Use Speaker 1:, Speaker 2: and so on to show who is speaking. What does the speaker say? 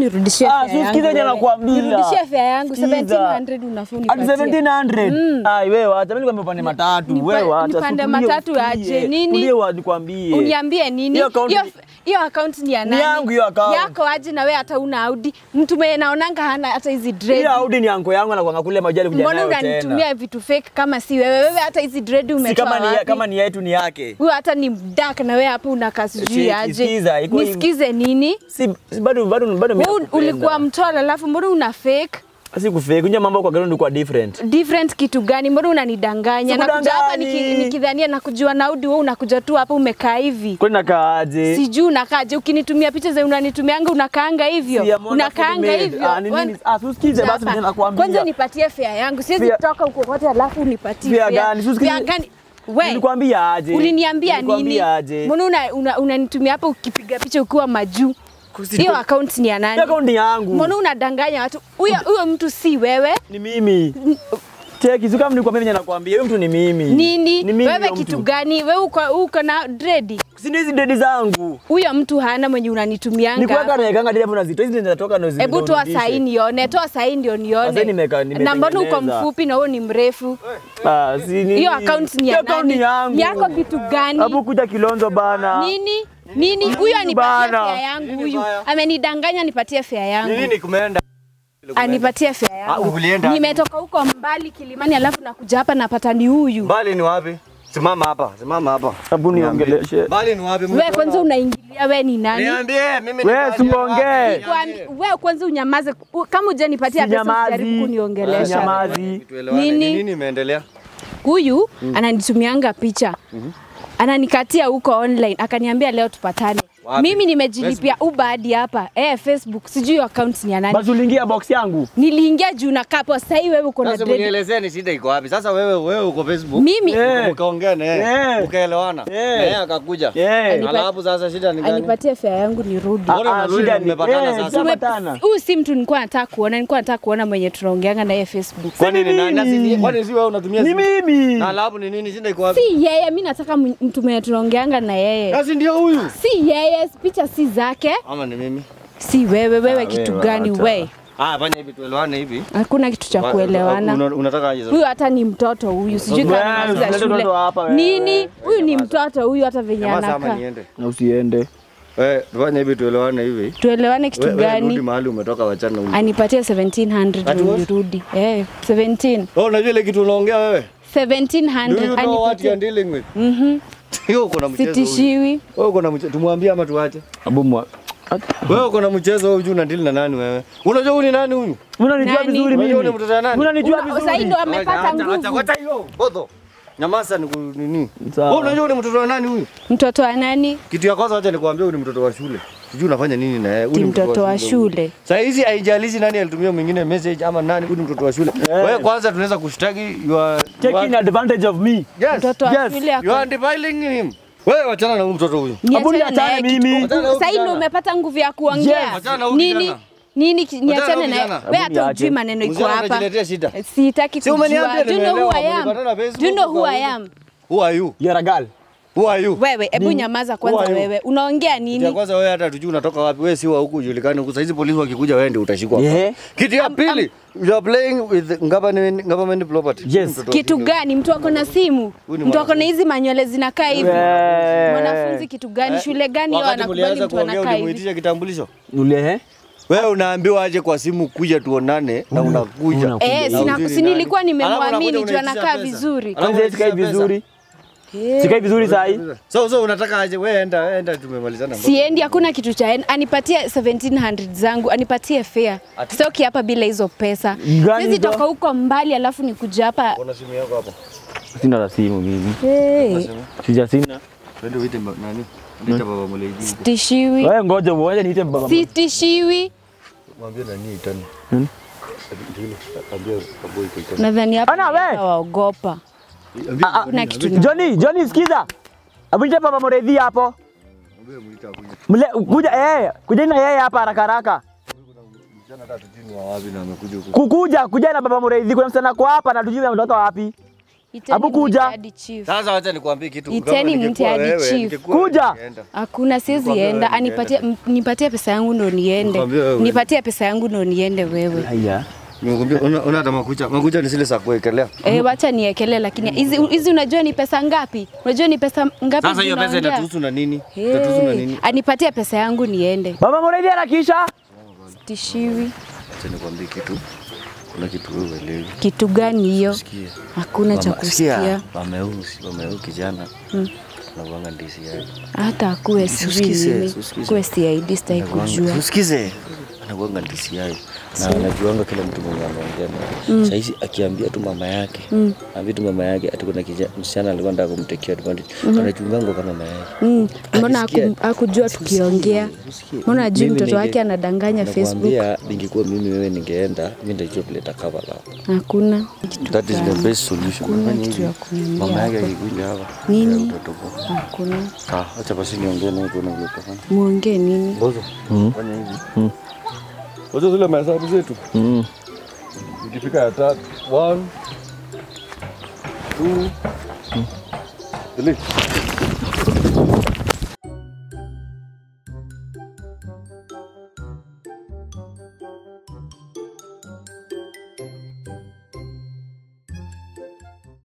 Speaker 1: nirudishie
Speaker 2: Ah,
Speaker 1: fare
Speaker 2: si
Speaker 1: yangu
Speaker 2: usikize yenye
Speaker 1: wewe.
Speaker 2: nakwambia.
Speaker 1: Nirudishie fare yangu
Speaker 2: Sikiza.
Speaker 1: 1700 unafaa
Speaker 2: Ati
Speaker 1: unipatie.
Speaker 2: 1700. Ai wewe acha mimi nikwambie upande matatu.
Speaker 1: nipa-
Speaker 2: Wewe acha.
Speaker 1: nipande
Speaker 2: si tulie,
Speaker 1: matatu
Speaker 2: usikie.
Speaker 1: aje, nini?
Speaker 2: Tulie wa nikwambie.
Speaker 1: Uniambie nini?
Speaker 2: Hiyo account
Speaker 1: Hiyo
Speaker 2: ni-
Speaker 1: hiyo account ni ya
Speaker 2: Ni
Speaker 1: nani?
Speaker 2: yangu hiyo account.
Speaker 1: Yako aje na wewe hata una Audi. Mtu mwenye naonanga hana hata hizi dread.
Speaker 2: Hiyo Audi ni anko yangu anakuanga kule majali kuja
Speaker 1: Mbona
Speaker 2: nayo tena.
Speaker 1: unanitumia vitu fake kama si wewe? Wewe hata hizi dread
Speaker 2: Si
Speaker 1: umetoa
Speaker 2: kama ni
Speaker 1: wapi?
Speaker 2: kama ni yetu ni yake.
Speaker 1: Huyo hata ni mdak na wewe hapo unakaa sijui
Speaker 2: Cheki,
Speaker 1: aje.
Speaker 2: sikiza, iko hivi.
Speaker 1: Nisikize nini?
Speaker 2: Si si bado bado bado mimi.
Speaker 1: Wewe
Speaker 2: nakupenda.
Speaker 1: ulikuwa mtoro alafu mbona una fake?
Speaker 2: si kufake. Unja mambo kwa ground kwa different.
Speaker 1: different kitu gani? Mbona unanidanganya? Nakuja hapa niki-
Speaker 2: Sikudangani.
Speaker 1: nikidhania nakujua Naudi, wewe unakuja tu hapa umekaa hivi.
Speaker 2: Kwani nakaaje?
Speaker 1: Sijui unakaaje, ukinitumia picha za unanitumianga unakaanga hivyo,
Speaker 2: Si ya Mona
Speaker 1: unakaanga
Speaker 2: Fully Made.
Speaker 1: hivyo.
Speaker 2: Ah, ni nini?
Speaker 1: Wan-
Speaker 2: Ah, si usikize basi
Speaker 1: Hapa.
Speaker 2: mimi nakwambia.
Speaker 1: Kwanza nipatie fare yangu, siwezi
Speaker 2: Fare-
Speaker 1: kutoka huko kote alafu unipatie
Speaker 2: Fare gani? Si usikize-
Speaker 1: Fare gani? We,
Speaker 2: Nilikwambia aje?
Speaker 1: uliniambia nini?
Speaker 2: Nilikwambia aje?
Speaker 1: Mbona una- una- unanitumia hapa ukipiga picha ukiwa majuu?
Speaker 2: Kusi-
Speaker 1: Hiyo account ni ya nani?
Speaker 2: Hiyo account ni yangu.
Speaker 1: Mbona unadanganya watu? Huyo huyo mtu si wewe.
Speaker 2: Ni mimi. Cheki, si kama nilikwambia venye nakwambia, huyo mtu ni mimi.
Speaker 1: Nini?
Speaker 2: Ni mimi
Speaker 1: wewe
Speaker 2: huyo
Speaker 1: kitu
Speaker 2: mtu.
Speaker 1: gani? Wewe uko uko na dredi?
Speaker 2: Si ndio hizi dedi zangu.
Speaker 1: Huyo mtu hana mwenye
Speaker 2: Ni kuweka
Speaker 1: unanitumianga.
Speaker 2: naekanga dedi hapo nazitoa hizi zinatoka na
Speaker 1: Hebu toa sahi nione, toa sahi ndio
Speaker 2: Sasa
Speaker 1: nione.
Speaker 2: nimeka-
Speaker 1: Na mbona uko
Speaker 2: nimetengeneza.
Speaker 1: mfupi na wewe ni mrefu?
Speaker 2: Ah, si nini?
Speaker 1: Hiyo account ni ya
Speaker 2: Hiyo account
Speaker 1: nani?
Speaker 2: ni yangu.
Speaker 1: Yako kitu gani?
Speaker 2: Hapo kuja Kilonzo bana.
Speaker 1: Nini? Nini? Huyo anipatie
Speaker 2: bana?
Speaker 1: fare yangu huyu. Amenidanganya nipatie fare yangu.
Speaker 3: Nini kumeenda?
Speaker 1: Anipatie fare
Speaker 3: Ah,
Speaker 1: yangu.
Speaker 3: ulienda?
Speaker 1: Nimetoka huko mbali Kilimani alafu nakuja hapa napata ni huyu.
Speaker 3: Mbali ni wapi? Simama hapa, simama hapa.
Speaker 2: Hebu niongeleshe.
Speaker 3: Mbali ni wapi?
Speaker 1: Wewe kwanza unaingilia wewe ni nani?
Speaker 3: Niambie, mimi ni
Speaker 2: Wewe
Speaker 3: nani?
Speaker 2: simuongee.
Speaker 3: Niambie.
Speaker 1: Kwani- Wewe kwanza unyamaze. U- Kama hujanipatia pesa usijaribu
Speaker 2: Sinyamazi.
Speaker 1: kuniongelesha.
Speaker 2: Sinyamazi.
Speaker 3: Tuelewane,
Speaker 1: Nini?
Speaker 3: ni nini imeendelea?
Speaker 1: Huyu ananitumianga picha. Ananikatia huko online akaniambia leo tupatane.
Speaker 3: Wapi?
Speaker 1: Mimi nimejilipia Uber hadi hapa. Eh, Facebook. Sijui hiyo account ni ya nani.
Speaker 2: Basi uliingia box yangu.
Speaker 1: Niliingia juu na kapo. Sasa hivi wewe uko na
Speaker 3: Sasa
Speaker 1: dread.
Speaker 3: mnielezee ni shida iko wapi? Sasa wewe wewe uko Facebook.
Speaker 1: Mimi
Speaker 2: Eh.
Speaker 3: Ukaongea na yeye.
Speaker 2: Eh.
Speaker 3: Ukaelewana. Na
Speaker 2: Eh.
Speaker 3: yeye akakuja.
Speaker 2: Eh.
Speaker 3: Alafu sasa shida ni gani?
Speaker 1: anipatie fare yangu nirudi.
Speaker 3: Mbona
Speaker 2: Ah,
Speaker 3: unarudi
Speaker 2: shida
Speaker 3: na
Speaker 2: ni-
Speaker 3: mmepatana
Speaker 2: eh,
Speaker 3: sasa?
Speaker 2: tumepatana.
Speaker 1: Huyu si mtu nilikuwa nataka kuona, nilikuwa nataka kuona mwenye tunaongeanga na yeye Facebook.
Speaker 3: Kwani ni nani? Na si-
Speaker 2: mimi.
Speaker 3: Kwani si wewe unatumia
Speaker 2: Ni
Speaker 3: simu?
Speaker 2: mimi.
Speaker 3: Na alafu ni nini? Shida iko wapi?
Speaker 1: Si yeye, mimi nataka m- mtu mwenye tunaongeanga na yeye.
Speaker 3: Basi ndio huyu.
Speaker 1: Si yeye, picha si zake.
Speaker 3: Ama ni mimi?
Speaker 1: Si wewe, wewe kitu
Speaker 2: wewe
Speaker 1: gani
Speaker 2: hata.
Speaker 1: we?
Speaker 3: Ah, fanya hivi tuelewane hivi.
Speaker 1: Hakuna kitu cha
Speaker 3: Wa-
Speaker 1: kuelewana.
Speaker 3: una- Unataka aje sasa?
Speaker 1: Huyu hata ni mtoto huyu, sijui
Speaker 2: Wewe,
Speaker 1: kama anamaliza
Speaker 2: usilete
Speaker 1: shule.
Speaker 2: mtoto hapa wewe.
Speaker 1: Nini? Huyu ni mtoto huyu hata venye
Speaker 3: Jamaa sama
Speaker 1: anakaa.
Speaker 3: niende.
Speaker 2: Na usiende.
Speaker 3: Eh, fanya hivi tuelewane hivi.
Speaker 1: Tuelewane kitu
Speaker 3: Wewe wewe rudi
Speaker 1: gani?
Speaker 3: mahali umetoka wachana huko.
Speaker 1: Anipatie 1700
Speaker 3: Ati what?
Speaker 1: nirudi. Eh, 17.
Speaker 3: Oh, unajua ile kitu unaongea wewe? Do you
Speaker 1: 1700
Speaker 3: know what you are
Speaker 1: anipatie.
Speaker 3: dealing with?
Speaker 1: Mhm.
Speaker 3: Hiyo uko na mchezo. huyu.
Speaker 1: Sitishiwi.
Speaker 3: Wewe uko na mchezo. Tumwambie ama tuache?
Speaker 2: Abu mwa.
Speaker 3: Wewe uko na mchezo huyu una deal na nani wewe? Unajua huyu ni nani huyu?
Speaker 2: Unanijua
Speaker 1: Nani?
Speaker 2: vizuri
Speaker 3: Unajua
Speaker 2: mimi.
Speaker 3: ni mtoto wa nani?
Speaker 2: Unanijua
Speaker 1: Una- Sasa hii
Speaker 2: vizuri.
Speaker 1: ndo amepata
Speaker 3: Acha, acha,
Speaker 1: nguvu.
Speaker 3: acha hiyo. Bodo. Nyamaza ni ku- nini?
Speaker 2: Sawa.
Speaker 3: Wewe unajua ni mtoto wa nani huyu?
Speaker 1: Mtoto wa nani?
Speaker 3: Kitu ya kwanza acha nikwambie huyu ni mtoto wa shule. Sijui unafanya nini na yeye. Huyu
Speaker 1: Ti
Speaker 3: ni
Speaker 1: mtoto wa shule.
Speaker 3: Sasa hizi haijalishi nani alitumia mwingine message ama nani, huyu ni mtoto wa shule. Wewe kwanza tunaweza kushtaki you are
Speaker 2: Taking advantage of me.
Speaker 3: Yes.
Speaker 1: Mtoto wa
Speaker 2: Yes,
Speaker 1: shule ako-
Speaker 3: You are defiling him. Wewe wachana na huyu mtoto huyu.
Speaker 2: Abu
Speaker 1: Niachane na
Speaker 2: niachane
Speaker 1: yeye
Speaker 2: mimi.
Speaker 1: kitu-
Speaker 3: Achana na huyu
Speaker 1: Sasa hii ndo
Speaker 3: kijana.
Speaker 1: umepata nguvu ya kuongea.
Speaker 3: Yes. Achana na huyu
Speaker 1: Nini?
Speaker 3: kijana.
Speaker 1: Nini ki- niachane
Speaker 3: huyu
Speaker 1: na yeye.
Speaker 3: kijana.
Speaker 1: Wewe
Speaker 2: Abu
Speaker 1: hata
Speaker 2: niache.
Speaker 1: ujui maneno iko
Speaker 3: Mzee
Speaker 1: hapa.
Speaker 3: anajiletea shida.
Speaker 1: Sitaki
Speaker 3: Si umeniambia
Speaker 1: kujua. Do you know who I
Speaker 3: nimeelewa,
Speaker 1: am?
Speaker 3: mlipatana Facebook
Speaker 1: Do you know who I
Speaker 3: kwa-
Speaker 1: am?
Speaker 3: Who are you?
Speaker 2: You're a girl.
Speaker 3: Who are you?
Speaker 1: Wewe, hebu nyamaza kwanza
Speaker 3: Who are you?
Speaker 1: wewe. Unaongea
Speaker 3: Kitu ya
Speaker 1: nini?
Speaker 3: kwanza wewe hata tujui unatoka wapi. Wewe si wa huku ujulikane huku. Sasa hizi polisi wakikuja wewe ndio utashikwa.
Speaker 2: Yeah.
Speaker 3: Kitu ya pili, you are playing with government government property.
Speaker 2: Yes.
Speaker 3: Mtoto wa
Speaker 1: Kitu
Speaker 3: shule.
Speaker 1: gani? Mtu ako na simu?
Speaker 3: Huyu ni
Speaker 1: Mtu ako na hizi manywele zinakaa hivi?
Speaker 2: Eh.
Speaker 1: Mwanafunzi kitu gani? Shule gani hiyo
Speaker 3: Wakati
Speaker 1: anakubali
Speaker 3: mlianza
Speaker 1: mtu
Speaker 3: kuongea
Speaker 1: anakaa hivi?
Speaker 3: ulimuitisha kitambulisho?
Speaker 2: Ule eh?
Speaker 3: Wewe unaambiwa aje kwa simu kuja tuonane na unakuja.
Speaker 2: unakuja.
Speaker 1: Eh,
Speaker 3: Na
Speaker 1: sina,
Speaker 3: ujui
Speaker 1: si
Speaker 3: ni nani.
Speaker 1: nilikuwa
Speaker 3: Alafu
Speaker 1: nimemwamini
Speaker 3: unakuja
Speaker 1: juu
Speaker 3: unaitisha
Speaker 1: anakaa
Speaker 3: pesa.
Speaker 1: vizuri.
Speaker 3: Alafu
Speaker 2: Kwanza sikai
Speaker 3: unaitisha pesa.
Speaker 2: vizuri. Sikai vizuri saa hii.
Speaker 3: So so unataka aje wewe enda enda tumemalizana.
Speaker 1: Siendi, hakuna kitu cha anipatie 1700 zangu, anipatie fare.
Speaker 3: Ati-
Speaker 1: Sitoki hapa bila hizo pesa.
Speaker 2: Gani
Speaker 1: Siwezi
Speaker 2: hizo?
Speaker 1: toka huko mbali alafu nikuja hapa.
Speaker 3: Kuna simu yako hapo.
Speaker 2: Sina la simu mimi.
Speaker 1: Hey,
Speaker 2: Sija sina.
Speaker 3: Twende uite ma- nani? Nita baba Muleji. huko.
Speaker 1: sitishiwi,
Speaker 2: Wewe ngoja uone niite baba.
Speaker 1: sitishiwi.
Speaker 3: Mwambie nani itani.
Speaker 2: Hmm?
Speaker 3: Ndio, ambia kaboi kwa itani.
Speaker 1: Nadhani hapa
Speaker 2: Ana, we!
Speaker 1: waogopa.
Speaker 3: Ambia
Speaker 1: Kuna kitu na
Speaker 2: Johnny, Johnny sikiza. Hebu niite baba Muredhi hapo.
Speaker 3: ambia muita kuja.
Speaker 2: Mle kuja eh, kuja na yeye hapa haraka haraka.
Speaker 3: Msichana hata tujui ni wa wapi na amekuja huku.
Speaker 2: Kukuja, kuja na baba Muredhi. Kuna msichana kwa hapa na tujui ametoka wapi.
Speaker 1: Iteni
Speaker 2: Hapo kuja.
Speaker 1: mwite hadi chief.
Speaker 3: Sasa wacha nikwambie kitu.
Speaker 1: Iteni
Speaker 3: Kama ningekuwa
Speaker 1: mte hadi
Speaker 3: wewe,
Speaker 1: chief.
Speaker 3: ningekuwa
Speaker 2: Kuja.
Speaker 3: ningeenda.
Speaker 1: Hakuna, siwezi
Speaker 3: Nikwambia
Speaker 1: enda.
Speaker 3: wewe
Speaker 1: Anipatie, m- nipatie pesa yangu ndo niende.
Speaker 3: Nikwambia wewe.
Speaker 1: Nipatie pesa yangu ndo niende wewe.
Speaker 2: Haya.
Speaker 3: Nimekwambia una una hata makucha. Makucha ni zile za kuwekelea.
Speaker 1: Eh, wacha niekele, lakini hizi hizi unajua ni pesa ngapi? Unajua ni pesa ngapi?
Speaker 3: Sasa hiyo pesa
Speaker 1: tunaongea?
Speaker 3: itatuhusu na nini? Itatuhusu na
Speaker 1: Hey,
Speaker 3: nini?
Speaker 1: anipatie pesa yangu niende.
Speaker 2: Baba Muraidhi harakisha.
Speaker 1: Tishiwi.
Speaker 3: Acha nikwambie kitu. Kuna kitu wewe uelewi.
Speaker 1: Kitu gani hiyo?
Speaker 3: Sikia.
Speaker 1: Hakuna cha
Speaker 3: Mama, sikia,
Speaker 1: kusikia.
Speaker 3: Wameusi, wameu kijana. Anakuanga ndisi yake.
Speaker 1: Hata akuwe sijui
Speaker 3: Usikize,
Speaker 1: nini.
Speaker 3: usikize.
Speaker 1: Kuwe CID sitaki kujua.
Speaker 3: Usikize. Anakuanga ndisi yake. Na anajuanga kila mtu mwenye anaongea naye. Sasa hizi akiambia tu mama yake, ambia tu mama yake ati kuna kijana msichana alikuwa anataka kumtekea advantage. Anachunganga kama mama yake.
Speaker 1: Mm, mbona
Speaker 3: Akisikia-
Speaker 1: haku- hakujua tukiongea?
Speaker 3: Usikie.
Speaker 1: Mbona ajui
Speaker 3: Mimi
Speaker 1: mtoto
Speaker 3: ninge-
Speaker 1: wake anadanganya Facebook?
Speaker 3: Nakwambia ningekuwa mimi wewe ningeenda, mimi ndio kuleta cover la.
Speaker 1: Hakuna kitu
Speaker 3: That is the
Speaker 1: gani.
Speaker 3: best solution.
Speaker 1: Hakuna
Speaker 3: Fanya
Speaker 1: kitu
Speaker 3: hivi.
Speaker 1: ya kuniambia
Speaker 3: Mama yake
Speaker 1: hapo.
Speaker 3: akikuja hapa.
Speaker 1: Nini?
Speaker 3: ya utoto kwa.
Speaker 1: Hakuna.
Speaker 3: Sawa, acha basi niongee naye tuone vile tutafanya.
Speaker 1: Muongee nini?
Speaker 3: Bozo. Fanya hivi. Bozo zile mahesabu zetu. Ikifika ya tatu, one, two, three.